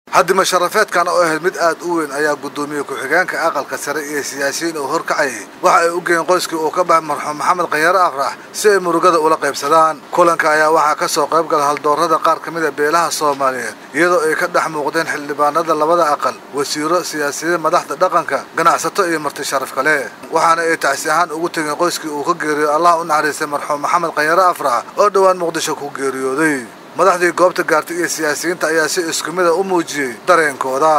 haddima sharafeedkan oo ahayd mid aad u weyn ayaa guddoomiye ku-xigeenka aqalka sare iyo siyaasiyiin uu horkacayay waxa ay u geeyeen qoyskii uu ka baxay marxuum maxamed khanyare afrax si ay murugada ula qaybsadaan kulanka ayaa waxaa ka soo qayb gala haldoorada qaar ka mid a beelaha soomaaliyeed iyadoo ay ka dhex muuqdeen xildhibaanada labada aqal wasiiro siyaasiyiin madaxda dhaqanka ganacsato iyo marti sharaf kale waxaana ay tacsi ahaan ugu tegeen qoyskii uu ka geeriyooday allah u naxariistay marxuum maxamed khanyare afrax oo dhowaan muqdisho ku geeriyooday madaxdii goobta gaartay iyo siyaasiyiinta ayaa si isku mida u muujiyey dareenkooda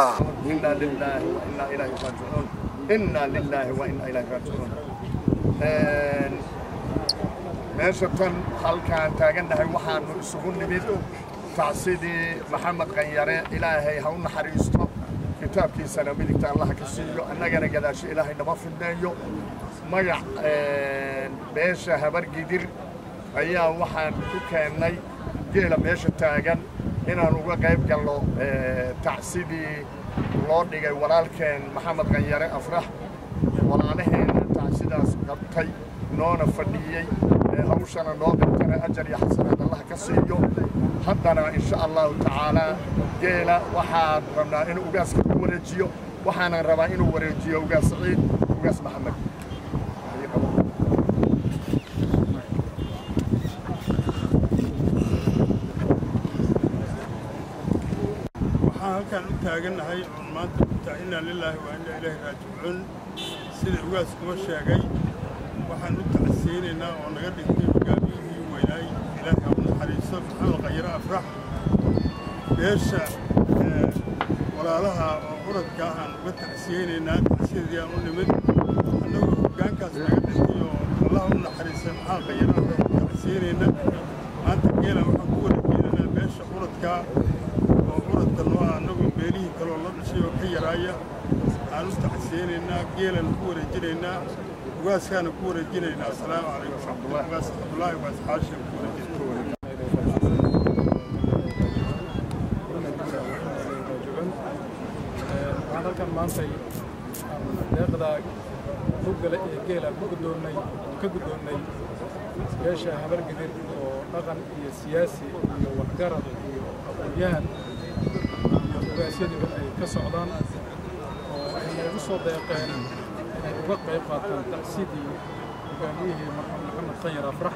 meesha tan halkaan taagannahay waxaanu isugu nimid tacsidii maxamed khanyare ilaahay ha u naxariisto kitaabkiisana midigta allaha ka siiyo annagana gadaasho ilaahay nama fidneeyo magac beesha habargidir ayaa waxaan ku keennay geela meesha taagan inaan uga qayb galno tacsidii loo dhigay walaalkeen maxamed khanyare afrax walaalaheenna tacsidaas qabtay noona fadhiyey hawshana noo qabtana ajar iyo xasanaad allaha ka siiyo haddana insha allahu tacaalaa geela waxaan rabnaa inuu ugaaska ku wareejiyo waxaanan rabaa inuu wareejiyo ugaas saciid ugaas maxamed waxaan halkaan u taagannahay oon maanta ku tahay innaa lilaahi waa innaa ilaahi raajicuun sida ugaas kuma sheegay waxaan u tacsiyeynaynaa oo naga dhigtay hogaamiyihii weynaay ilaahay ha u naxariisto maxamed khayare afrax beesha walaalaha oo uradka ahaan uga tacsiyeynaynaa tacsiyadii aan u nimid annagoo hoggaankaas naga dhigtay oo allah u naxariistay maxamed khayare afrax u tacsiyeynaynaa maanta geelan waxaan ku wareejeynaynaa beesha uradkaa oo uradka noo ah annagoo beelihii kaloo la dhashay oo ka yaraaya aan u tacsiyeynaynaa geelan ku wareejinaynaa ugaaskaana ku wareejinaynaa asalaamu calaykum ugaas cabdulaahi ugaas xaashin ku wareejinay waxaan halkan maantay deeqda hogale ee geela ku guddoonnay ka guddoonnay beesha habargedir oo dhaqan iyo siyaasi iyo waxgarad iyo aqoon-yahan iyo ugaasyadiba ay ka socdaan oo ay noogu soo deeqeen inay uga qayb qaataan tacsidii hogaamiyihii marxuum maxamed khanyar afrax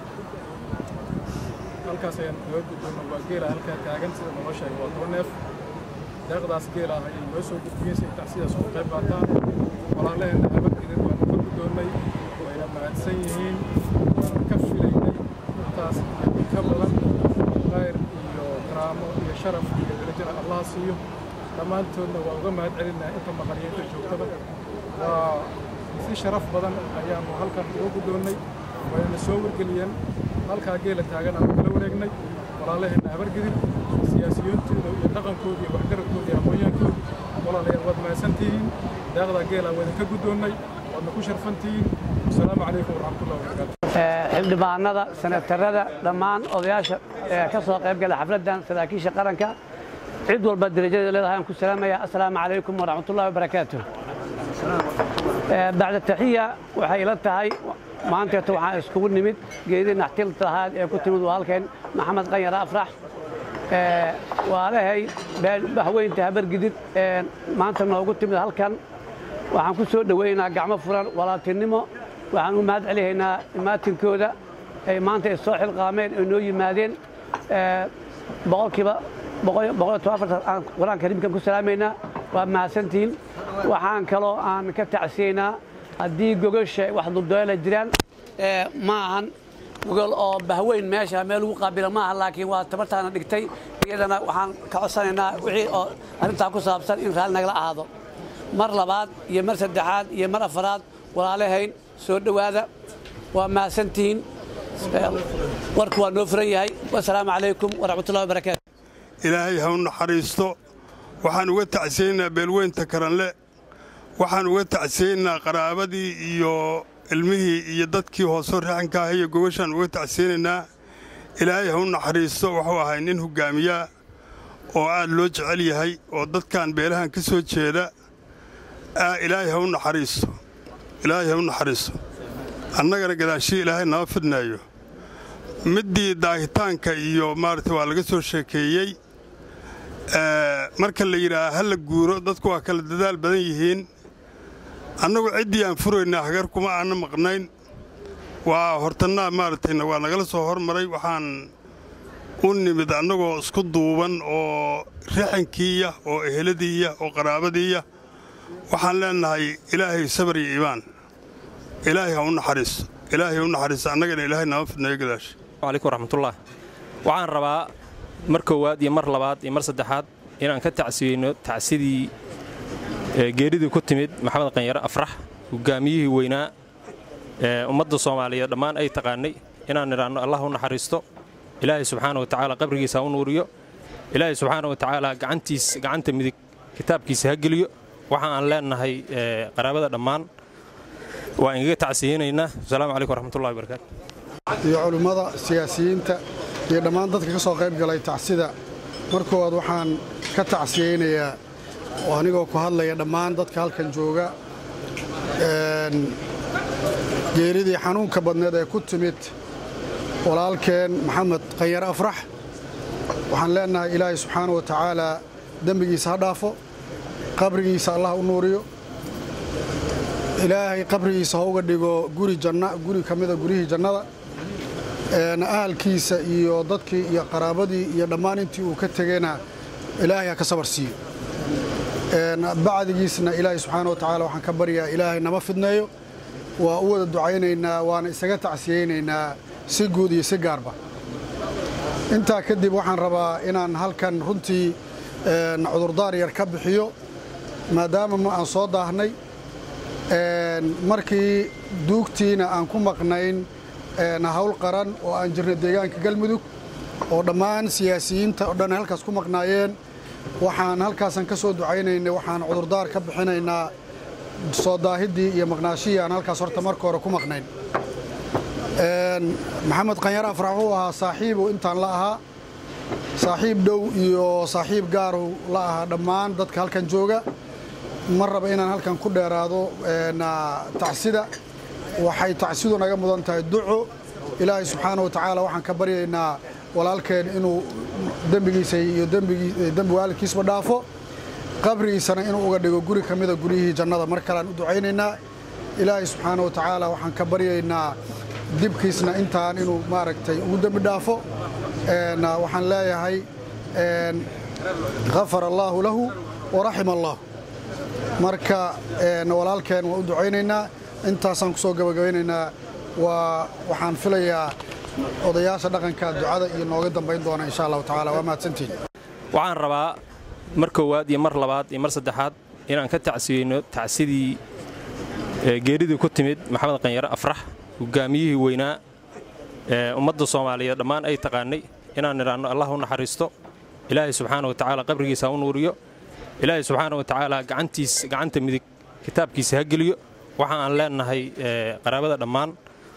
halkaas ayaan kaga guddoonna waa geela halkaa taagan sida noo sheegay waa toban neef deeqdaas geela ah ayay noo soo gudbiyeen si ay tacsidaas uga qayb qaataan walaalaheenna habargedir waanu ka guddoonnay wayna mahadsan yihiin waanu ka filaynay intaas ka badan khayr iyo karaamo iyo sharaf iyo darajana allah siiyo dhammaantoodna waa uga mahad celinaa inta maqaliyeenta joogtada waa si sharaf badan ayaanu halkan uga guddoonnay wayna soo wargeliyeen halkaa geela taagan aanu kala wareegnay walaalaheenna habargedir siyaasiyiintooda iyo dhaqankooda iyo waxgaradkooda iyo aqoonyaankooda walaalayaal waad mahadsantihiin deeqdaa geela waa idinka guddoonnay waadna ku sharfantihiin asalaamu calaykum waraxmatullahi wabarakaatu xildhibaanada senatarada dhammaan odayaasha ka soo qayb gala xafladdan saraakiisha qaranka cid walba darajadeeda leedahay aan ku salaamaya assalaamu calaykum waraxmatullahi wabarakaatu bacda taxiya waxay ila tahay maanteeta waxaan iskugu nimid geedii naxtilta lahaad ee ku timid waa halkeen maxamed khanyare afrax waalahay bahweynta habargidid maanta noogu timid halkan waxaan ku soo dhowaynaynaa gacmo furan walaaltinimo waxaan u mahad celihaynaa imaatinkooda ay maanta ay soo xilqaameen ay noo yimaadeen boqolkiiba aan qur-aan kariimkan ku salaamaynaa waa mahadsantihiin waxaan kaloo aan ka tacsiyaynaa haddii gogasha wax duldoela jiraan ma ahan gogol oo bahweyn meesha meel lagu qaabila maaha laakiin waa tabartaana dhigtay iyadana waxaan ka codsanaynaa wixii oo arrintaa ku saabsan in raalli nagala ahaado mar labaad iyo mar saddexaad iyo mar afaraad walaalahayn soo dhowaada waa mahadsantihiin warku waa noo furan yahay wasalaamu calaykum waraxmatullahi wabarakaatu ilaahay ha u naxariisto waxaan uga tacsiyeynaynaa beelweynta karanle waxaan uga tacsiyeynaynaa qaraabadii iyo ilmihii iyo dadkii hoosoo raxanka ah iyo gogashaan uga tacsiyeynaynaa ilaahay ha u naxariisto wuxuu ahay nin hoggaamiyaa oo aad loo jecel yahay oo dadkan beelahan ka soo jeeda ilaahay ha u naxariisto ilaahay ha u naxariisto annagana gadaashii ilaahay nama fidnaayo middii daahitaanka iyo maaragta waa laga soo sheekeeyey marka la yidhaaha ha la guuro dadku waa kala dadaal badan yihiin annagu ciddii aan furayna hagar kuma aanna maqnayn waa hortannaa maaragtayna waa nagala soo hormaray waxaan u nimid annagoo isku duuban oo rixankiiya oo eheladiiya oo qaraabadiiya waxaan leennahay ilaahay sabar iyo iimaan ilaahay ha u naxariiso ilaahay ha u naxariiso annagana ilaahay nama fidnayo gadaasha calaykum waraxmatullah waxaan rabaa mar koowaad iyo mar labaad iyo mar saddexaad inaan ka tacsiyeyno tacsidii geeridii ku timid maxamed qanyare afrax hogaamiyihii weynaa ee ummadda soomaaliyeed dhammaan ay taqaanay inaan nidhaanno allah u naxariisto ilaahay subxaana wa tacaala qabrigiisa ha u nuuriyo ilaahay subxaana wa tacaala gacantiis gacanta midig kitaabkiisa ha geliyo waxa aan leennahay qaraabada dhammaan waa ingaga tacsiyeynaynaa asalaamu calaykum waraxmatullahi wabarakaatu iyo culimmada siyaasiyiinta iyo dhammaan dadka ka soo qayb galay tacsida mar koowaad waxaan ka tacsiyeynayaa oo anigoo ku hadlaya dhammaan dadka halkan jooga geeridii xanuunka badneed ee ku timid walaalkeen maxamed qanyare afrax waxaan leennahay ilaahay subxaana wa tacaalaa dembigiisa ha dhaafo qabrigiisa allah u nuuriyo ilaahay qabrigiisa ha uga dhigo guri janna guri ka mida guryihii jannada ahalkiisa iyo dadkii iyo qaraabadii iyo dhammaan intii uu ka tegeyna ilaahay ha ka sabar siiyo bacdigiisna ilaahay subxaana wa tacaala waxaan ka baryaa ilaahay nama fidneeyo waa u wada ducaynaynaa waana isaga tacsiyeynaynaa si guud iyo si gaarba intaa kadib waxaan rabaa inaan halkan runtii cudurdaar yar ka bixiyo maadaama ma aan soo daahnay markii duugtiina aan ku maqnayn hawl qaran oo aan jirnay deegaanka galmudug oo dhammaan siyaasiyiinta oo dhan halkaas ku maqnaayeen waxaan halkaasan ka soo ducaynaynay waxaan cudurdaar ka bixinaynaa soo daahiddii iyo maqnaashihii aan halkaas horta marka hore ku maqnayn maxamed qanyare afrax wuxuu ahaa saaxiibu intaan la ahaa saaxiib dhow iyo saaxiib gaaru la ahaa dhammaan dadka halkan jooga ma raba inaan halkan ku dheeraado tacsida waxay tacsidu naga mudan tahay duco ilaahay subxaana wa tacaala waxaan ka baryaynaa walaalkeen inuu dembigiisa iyo dembi waalidkiisba dhaafo qabrigiisana inuu uga dhigo guri ka mida guryihii jannada mar kalean u ducaynaynaa ilaahay subxaana wa tacaala waxaan ka baryaynaa dibkiisna intaan inuu maaragtay ugu dembi dhaafo waxaan leeyahay khafara allaahu lahu waraxima allah marka walaalkeen waan u ducaynaynaa intaasaan ku soo gabagabaynaynaa waa waxaan filayaa odayaasha dhaqanka ducada iyo nooga dambayn doona insha allahu tacaala waa mahadsantiin waxaan rabaa mar koowaad iyo mar labaad iyo mar saddexaad inaan ka tacsiyeyno tacsidii geeridii ku timid maxamed qanyare afrax hogaamiyihii weynaa ee ummadda soomaaliyeed dhammaan ay taqaanay inaan nidhaanno allah u naxariisto ilaahay subxaana wa tacaala qabrigiisa ha u nuuriyo ilaahay subxaana wa tacaala gacantiis gacanta midig kitaabkiisa ha geliyo waxa aan leennahay qaraabada dhammaan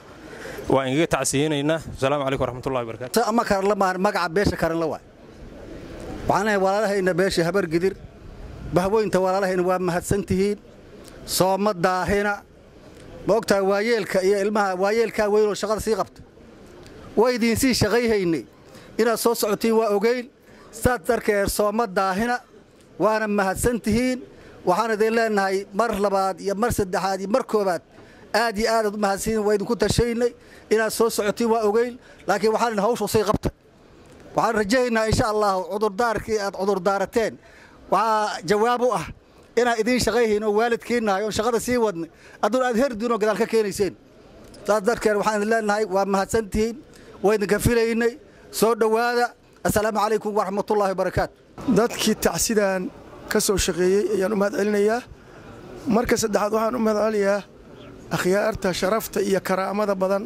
waa ingaga tacsiyeynaynaa asalaamu calaykum waraxmatullahi wabarakatu ama karanla maahan magaca beesha karanla waay waxaan lehay walaalahayna beesha habar gidir bahweynta walaalahayna waa mahadsan tihiin sooma daahina ma ogtahay waayeelka iyo ilmaha waayeelkaa weynoo shaqada sii qabta waa idiinsii shaqayhaynay inaad soo socotiin waa ogeyn saad darkeed sooma daahina waana mahadsan tihiin waxaan idin leennahay mar labaad iyo mar saddexaad iyo mar koobaad aad iyo aadaad u mahadsanyiin waa idinku tashaynay inaad soo socotiin waa ogeyn laakiin waxaan idin hawshu sii qabta waxaan rajahaynaa insha allahu cudurdaarkii aad cudurdaarateen waxaa jawaab u ah inaan idiin shaqayhayn oo waalidkiinnahay oon shaqada sii wadnay adduun aad herdiin oo gadaal ka keenayseen saas darkeed waxaan idin leennahay waa mahadsantihiin waa idinka filaynay soo dhowaada assalaamu calaykum waraxmatullaahi wabarakaatu dadkii tacsidan ka soo shaqeeyey ayaan u mahad celinayaa marka saddexaad waxaan u mahad celinayaa akhyaarta sharafta iyo karaamada badan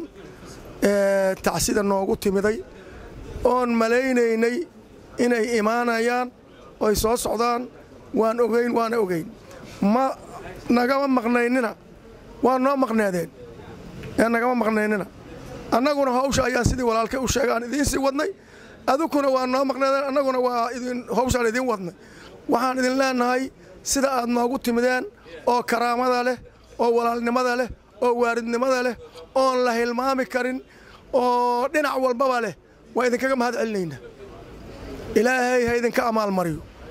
ee tacsida noogu timiday oon malaynaynay inay imaanayaan oy soo socdaan waan ogeyn waana ogeyn ma nagama maqnaynina waa noo maqneedeen ee nagama maqnaynina annaguna hawsha ayaan sidii walaalkay u sheega aan idiin sii wadnay adukuna waa noo maqneedeen annaguna waa idin hawshaan idiin wadnay waxaan idin leennahay sida aad noogu timideen oo karaamada leh oo walaalnimada leh oo waaridnimada leh oon la hilmaami karin oo dhinac walbaba leh waa idinkaga mahad celinaynaa ilaahay ha idinka amaalmariyo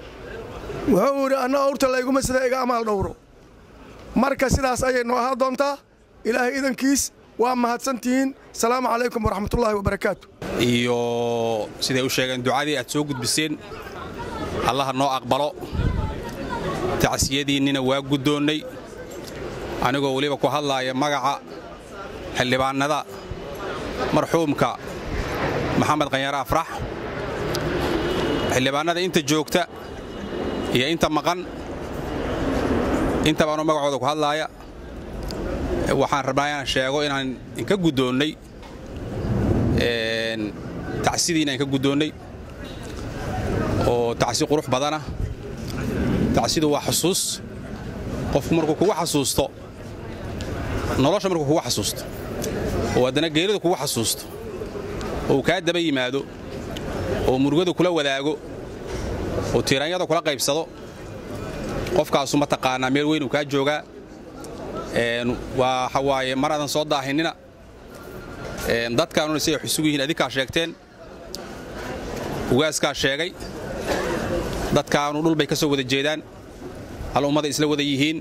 wuxuu idhi anna awrta layguma sida iga amaal dhowro marka sidaas ayay noo ahaa doontaa ilaahay idankiis waa mahadsantihiin asalaamu calaykum waraxmatullaahi wabarakaatu iyo siday u sheegeen ducadii aad soo gudbiseen allaha noo aqbalo tacsiyadiinnina waa guddoonnay anigoo weliba ku hadlaaya magaca xildhibaannada marxuumka maxamed qanyare afrax xildhibaannada inta joogta iyo inta maqan inta baanu magacooda ku hadlaaya waxaan rabnaa inaan sheego inaan inka guddoonnay tacsidiina inka guddoonnay oo tacsi qurux badana tacsidu waa xusuus qofku markuu kugu xasuusto nolosha markuu kugu xasuusto oo haddana geeridu kugu xasuusto oo uu kaa daba yimaado oo murugadu kula wadaago oo tiiraanyada kula qaybsado qofkaasu mataqaanaa meel weyn uu kaa joogaa waxa waaye mar aadan soo daahinina dadkaanuna siday xusugu yihiin adinkaa sheegteen ugaaskaa sheegay dadkaanu dhul bay ka soo wada jeedaan hal ummaday isla wada yihiin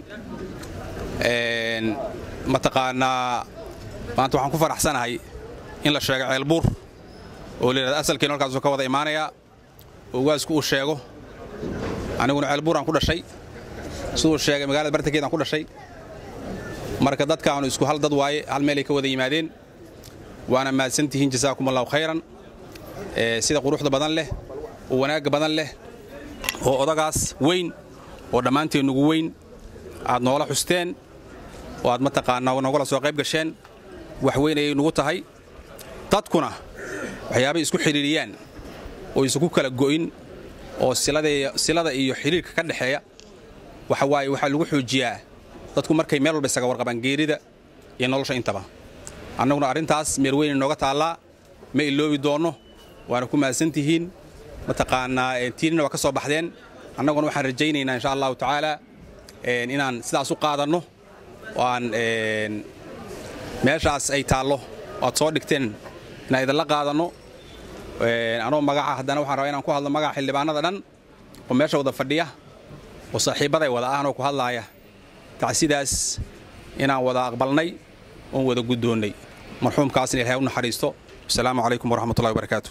mataqaanaa maanta waxaan ku faraxsanahay in la sheego ceelbuur oo layidhahda asalkiina halkaasuu ka wada imaanayaa oo ugaasku uu sheego aniguna ceelbuuraan ku dhashay siduu sheegay magaalada bartankeedaan ku dhashay marka dadkaanu isku hal dad waaye hal meelay ka wada yimaadeen waana mahadsantihiin jasaakum allahu khayran sida quruxda badan leh oo wanaagga badan leh oo odagaas weyn oo dhammaanteen nugu weyn aad noola xusteen oo aad mataqaanaa nogala soo qayb gasheen wax weyn ayay nugu tahay dadkuna waxyaabay isku xidhiiriyaan oo isugu kala go'in oo silada iyo xidhiirka ka dhexeeya waxa waaye waxaa lagu xoojiyaa dadku markay meel walba isaga warqabaan geerida iyo nolosha intaba annaguna arrintaas meel weyn inooga taallaa ma iloobi doonno waana ku mahadsantihiin mataqaanaa tiinina waa ka soo baxdeen annaguna waxaan rajaynaynaa insha allahu tacaala inaan sidaas u qaadanno oo aan meeshaas ay taallo aad soo dhigteen inaan idinla qaadanno anoo magaca haddana waxaan rabaa inaan ku hadlo magaca xildhibaanada dhan oo meesha wada fadhiya oo saaxiibbaday wada ahanoo ku hadlaaya tacsidaas inaan wada aqbalnay oon wada guddoonnay marxuumkaasna ilahay u naxariisto wasalaamu calaykum waraxmatullahi wabarakaatu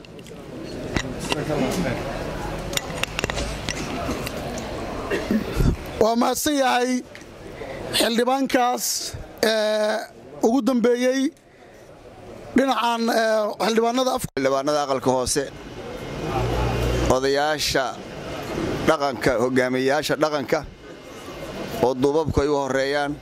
waa mahadsan yahay xildhibaankaas ugu dambeeyey dhinacan xildhibaanada xildhibaanada aqalka hoose odayaasha dhaqanka hogaamiyeyaasha dhaqanka oo duubabku ay u horeeyaan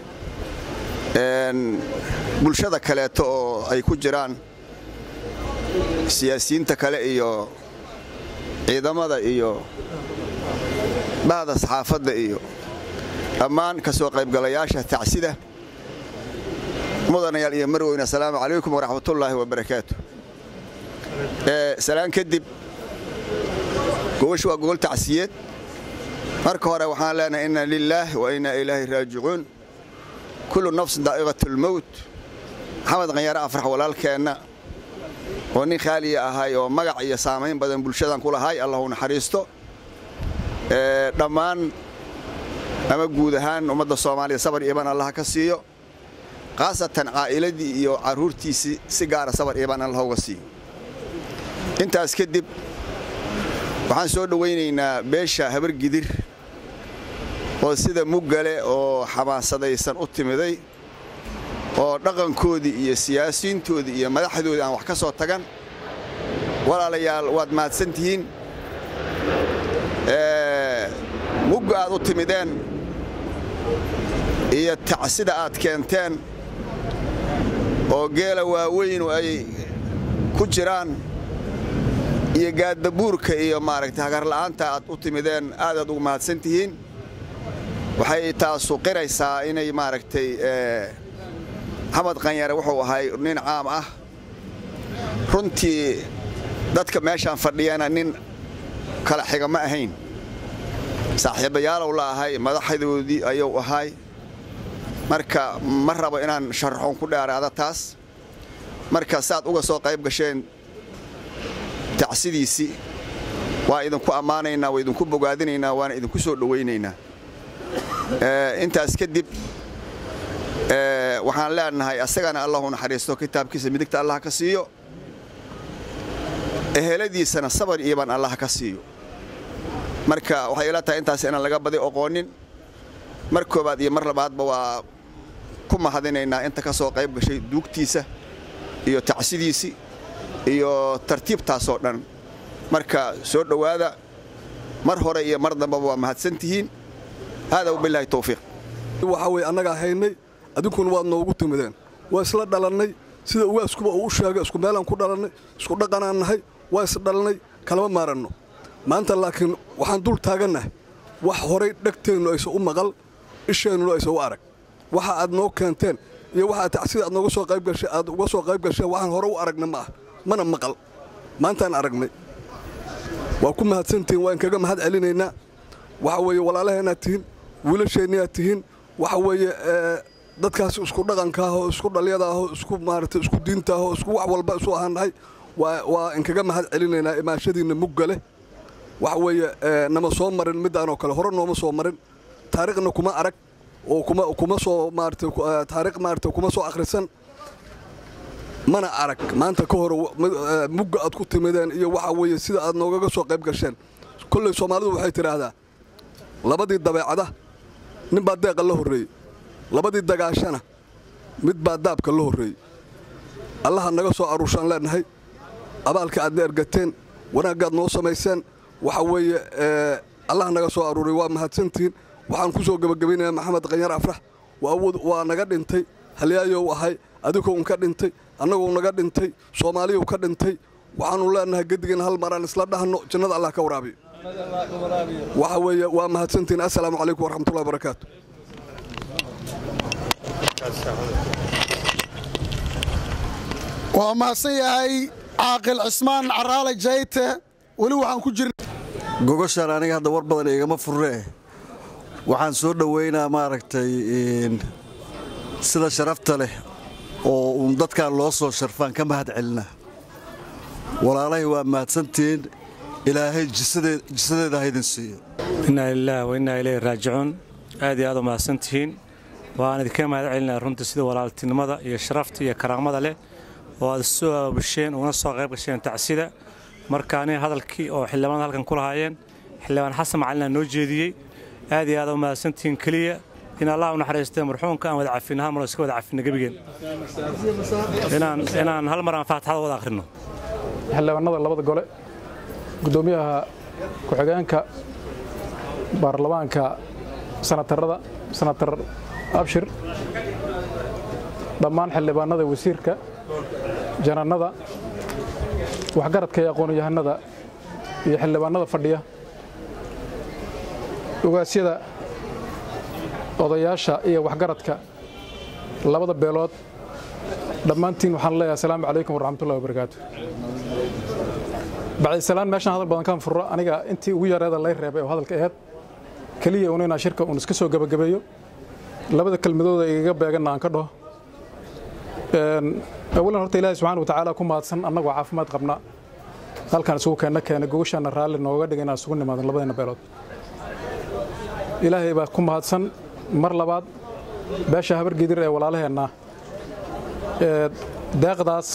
bulshada kaleeto oo ay ku jiraan siyaasiyiinta kale iyo ciidamada iyo bahda saxaafadda iyo dhammaan ka soo qaybgalayaasha tacsida mudanayaal iyo marweyne assalaamu calaykum waraxmatullaahi wabarakaatu salaan kadib gogoshu waa gogol tacsiyeed marka hore waxaan leenahay inna lilaah wa inna ilaahi raajicuun kullu nafsin daa'iqatulmowt maxamed qanyare afrax walaalkeenna oo nin khaaliya ahay oo magac iyo saamayn badan bulshadan ku lahay allahu naxariisto dhammaan ama guud ahaan ummadda soomaaliya sabar iiban allaha ka siiyo khaasatan caa'iladii iyo carruurtiisii si gaara sabar iiban allah uga siiyo intaas kadib waxaan soo dhowaynaynaa beesha habargidir oo sida muggale oo xamaasadaysan u timiday oo dhaqankoodii iyo siyaasiyiintoodii iyo madaxdoodii aan wax ka soo tagan walaalayaal waad mahadsan tihiin mugga aad u timideen iyo tacsida aad keenteen oo geela waaweynu ay ku jiraan iyo gaaddabuurka iyo maaragtay hagarla'aanta aad u timideen aadaad ugu mahadsan tihiin waxay taasu qiraysaa inay maaragtay maxamed qanyare wuxuu ahay nin caam ah runtii dadka meeshaan fadhiyana nin kala xiga ma ahayn saaxiibayaalow la ahay madaxdoodii ayuu ahay marka ma rabo inaan sharaxoon ku dheeraada taas marka saad uga soo qayb gasheen tacsidiisii waa idinku ammaanaynaa waa idinku bogaadinaynaa waana idinku soo dhowaynaynaa intaas kadib waxaan leenahay asagana allahu naxariisto kitaabkiisa midigta allah ka siiyo eheladiisana sabar iyoban allah ka siiyo marka waxay ila tahay intaas inaan laga badi oqoonin mar koobaad iyo mar labaadba waa ku mahadinaynaa inta ka soo qayb gashay duugtiisa iyo tacsidiisii iyo tartiibtaasoo dhan marka soo dhowaada mar hore iyo mar dambaba waa mahadsantihiin haadaa wabilaahi towfiiq waxaa weye annagaa haynay adinkuna waad noogu timideen waa isla dhalannay sida ugaaskuba uu u sheegay isku meelaan ku dhalannay isku dhaqanaan nahay waa isdhalannay kalama maaranno maanta laakiin waxaan dul taagannahay wax horay dhegteennu aysan u maqal isheennuna aysan u arag waxa aad noo keenteen iyo waxaad tacsida aad nooga soo qayb gashay aad uga soo qayb gasheen waxaan hore u aragna ma ah mana maqal maantaan aragnay waa ku mahadsantihiin waa inkaga mahad celinaynaa waxa weeye walaalaheenaad tihiin wiilasheenniyaad tihiin waxa weeye dadkaas isku dhaqankaahoo isku dhalyadaahoo isku maaragtay isku diintaahoo isku wax walba isu ahaannahay waa inkaga mahad celinaynaa imaashadiinna mugga leh waxa weeye nama soo marin middaanoo kale hore nooma soo marin taariikhna kuma arag oo kuma soo maaratay taariikh maaragtay kuma soo akhrisan mana arag maanta ka hore mugga aad ku timideen iyo waxa weeye sida aad noogaga soo qayb gasheen kolley soomaalidu waxay tidhaahdaa labadii dabeecada nin baa deeqa la horreeyey labadii dagaashana mid baa daabka la horreeyey allaha naga soo aruushaan leenahay abaalka aadna ergateen wanaaggaad noo samayseen waxa weeye allaha naga soo aruuray waa mahadsantihiin waxaan ku soo gebagabaynayaa maxamed qanyar afrax waa naga dhintay halyaayow ahay adigoo un ka dhintay annagoo naga dhintay soomaaliyu ka dhintay waxaannu leenahay gedigeen hal maraan isla dhahno jannada allah ka waraabiyo waxa weeye waa mahadsantihiin assalaamu calaykum waraxmatullahi barakaatu waa mahadsan yahay caaqil cismaan caraale jayte weli waxaan ku jirna gogoshaan aniga hadda war badan igama furree waxaan soo dhoweynaa maaragtay sida sharafta leh oo uun dadkan loo soo sharfaan ka mahad celina walaalahay waa mahadsantihiin ilaahay jisadeeda haydin siiyo innaa lilaah wa innaa ilayhi raajicuun aad iyo aad u mahadsantihiin waan idinka mahad celinaa runtii sida walaaltinimada iyo sharafta iyo karaamada leh oo aad soo aabasheen uguna soo qayb gasheen tacsida marka aniga hadalkii oo xildhibaanada halkan ku lahaayeen xildhibaan xasan macalina noo jeediyey aad iyo aad u mahadsantihiin keliya in allah u naxariistee marxuumka aan wada cafin hal mar iska wada cafina gebigeen inaan hal mar aan faatixada wada akhrino xildhibaanada labada gole gudoomiyaha ku-xigeenka baarlamaanka sanatarada sanatar abshir dhammaan xildhibaanada wasiirka janannada waxgaradka iyo aqoon-yahanada iyo xildhibaanada fadhiya ogaasyada odayaasha iyo waxgaradka labada beelood dhammaantiin waxaan leeyahay asalaamu calaykum waraxmatullahi wabarakaatu bacdisalaan meeshaan hadal badan kaan furro aniga intii ugu yareeda lay reebay oo hadalka aheyd keliya un inaan shirka uun iska soo gebagabeeyo labada kelmadooda igaga beeganna aan ka dhaho awalan horta ilaahay subxaana watacaala ku mahadsan annagoo caafimaad qabna halkaan isugu keenna keenay gogoshaanna raalli nooga dhigay inaan isugu nimaadan labadeenna beelood ilaahay baa ku mahadsan mar labaad beesha habargedir ee walaalaheenna ee deeqdaas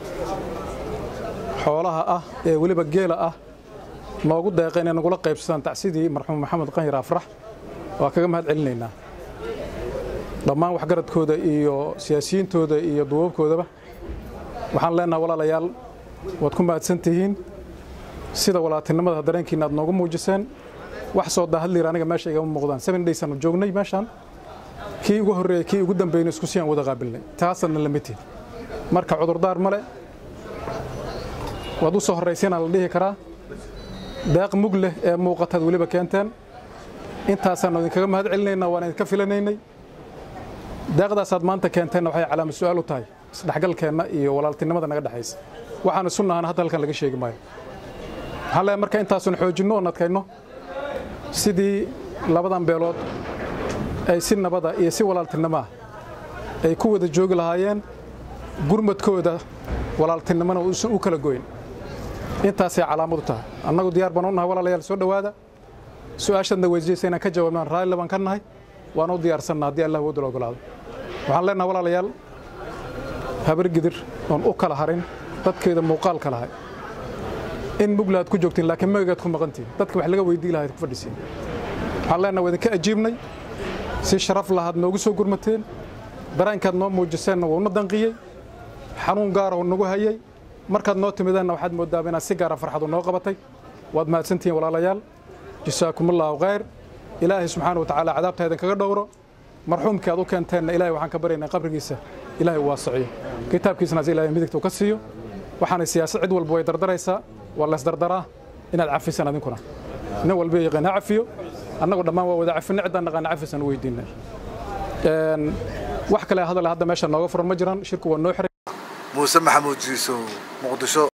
xoolaha ah ee weliba geela ah noogu deeqa inay nagula qaybsadaan tacsidii marxuum maxamed qanyar afrax waa kaga mahad celinaynaa dhammaan waxgaradkooda iyo siyaasiyiintooda iyo duubabkoodaba waxaan leenaha walaalayaal waad ku mahadsan tihiin sida walaaltinimada dareenkiina aad noogu muujiseen wax soo daahadliir aniga meesha igama muuqdaan seven days aanu joognay meeshaan kii ugu horreeyey kii ugu dambeeyna isku siyaan wada qaabilnay taasadna la mid tihin marka cudurdaar male waad u soo horraysiinaa la dhihi karaa deeq mug leh ee muuqataad weliba keenteen intaasaannu idinkaga mahad celinaynaa waan idinka filanaynay deeqdaasaad maanta keenteenna waxay calaamad su'aal u tahay isdhexgalkeenna iyo walaaltinimada naga dhexaysa waxaan isu nahana hadda halkan laga sheegi maayo waxaan leeyahay marka intaasun xoojinno oon adkayno sidii labadan beelood ay si nabada iyo si walaaltinimoah ay ku wada joogi lahaayeen gurmadkooda walaaltinimona uusan u kala goyn intaasay calaamad u tahay annagu diyaar baan u nahay walaalayaal soo dhowaada su-aashaadna weydiiyeysa inaan ka jawaabnaan raalli baan ka nahay waan u diyaarsanna haddii allah woodula ogolaado waxaan leenahay walaalayaal habar gidir oon u kala harin dadkeeda muuqaal ka lahay in mugla aad ku joogtiin laakiin magagaad ku maqantiin dadka wax laga weydii lahayd ku fadhisiin waxaan leenahay waa idinka ajiibnay si sharaf lahaad noogu soo gurmateen dareenkaad noo muujiseenna waa una danqiyey xanuun gaara oo nagu hayay markaad noo timideenna waxaad moodaaba inaad si gaara farxadu noo qabatay waad mahadsantihiin walaalayaal jasaakumullahu khayr ilaahay subxaana wa tacaala cadaabta idinkaga dhowro marxuumkii aad u keenteenna ilaahay waxaan ka baryaynaa qabrigiisa ilaahay u waasiciyo kitaabkiisnaas ilaahay midigta u ka siiyo waxaanay siyaasad cid walba way dardaraysaa waa laysdardaraa inaad cafisaan adinkuna nin walba yaqaan ha cafiyo annagu dhammaan waa wada cafinna ciddaan naqaana cafisan u weydiinay wax kale hadal hadda meesha nooga furan ma jiraan shirku waa noo xiray muuse maxamuud jiisow muqdisho